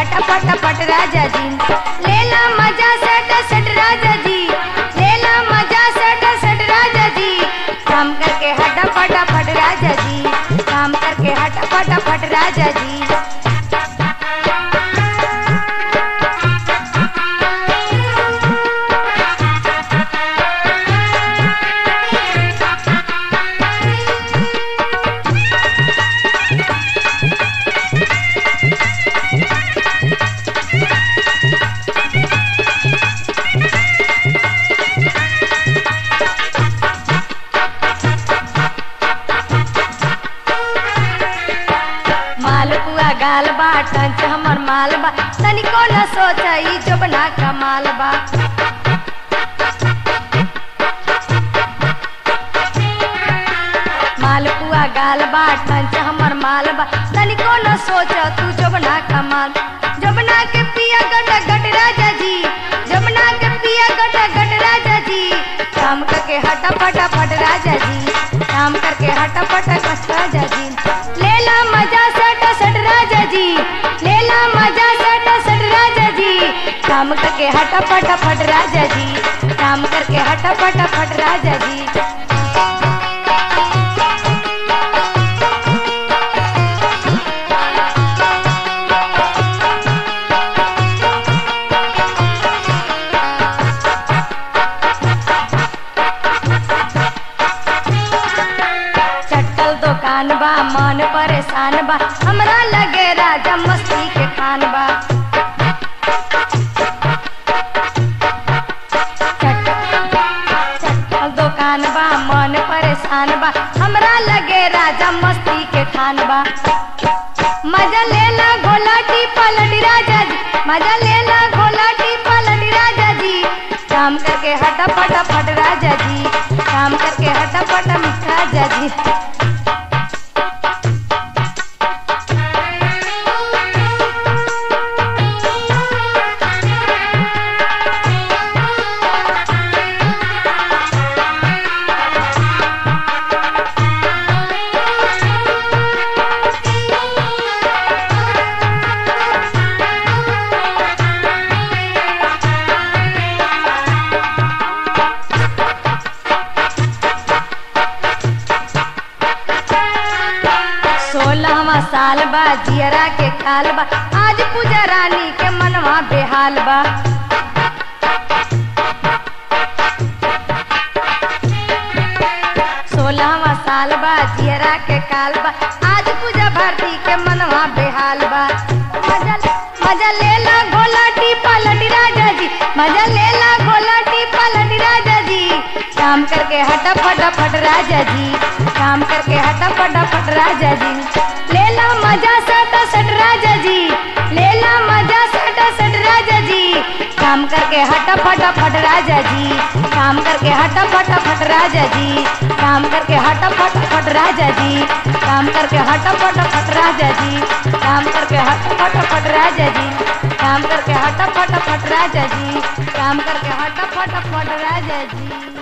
हट फटाफट राजा जी लेला मजा सट सट राजा जी लेला मजा सट सट राजा जी काम करके हट फटाफट राजा जी काम करके हट फटाफट राजा जी मालपुआ गाल बा टंच हमर माल बा तनिको न सोचई जोबना कमाल बा मालपुआ गाल बा टंच हमर माल बा तनिको न सोच तू जोबना कमाल जोबना के पिया गट गट राजा जी जोबना के पिया गट गट राजा जी काम करके हटा फटा फट राजा जी काम करके हटा फटा कस राजा जी लेला मजा सट सट राजा जी लेला मजा सट सट राजा जी काम करके हटा फटा फट राजा जी काम करके हटा फटा फट राजा जी चट्टल दुकान बा मन परेशान बा हमरा लगे राजा मस्ती के खान बा चट- चट्टल दुकान बा मन परेशान बा हमरा लगे राजा मस्ती के खान बा मजा लेला घोलाटी पलटी राजा जी मजा लेला घोलाटी पलटी राजा जी काम करके हटा फटा फट राजा जी काम करके हटा फटा राजा जी सोलहवा साल बा जियरा के काल बा आज पूजा रानी के मनवा बेहाल बा सोलहवा साल बा जियरा के काल बा आज पूजा भारती के मनवा बेहाल बा मजा मजा लेला घोलाटी पलटी राजा जी मजा लेला घोलाटी पलटी राजा जी काम करके हटा फटाफट राजा जी काम करके हटा फटाफट राजा जी लेला मजा सट सट राजा जी लेला मजा सट सट राजा जी काम करके हटा फटाफट राजा जी काम करके हटा फटाफट राजा जी काम करके हटा फटाफट राजा जी काम करके हटा फटाफट राजा जी काम करके हटा फटाफट राजा जी काम करके हटा फटाफट राजा जी काम करके हटा फटाफट राजा जी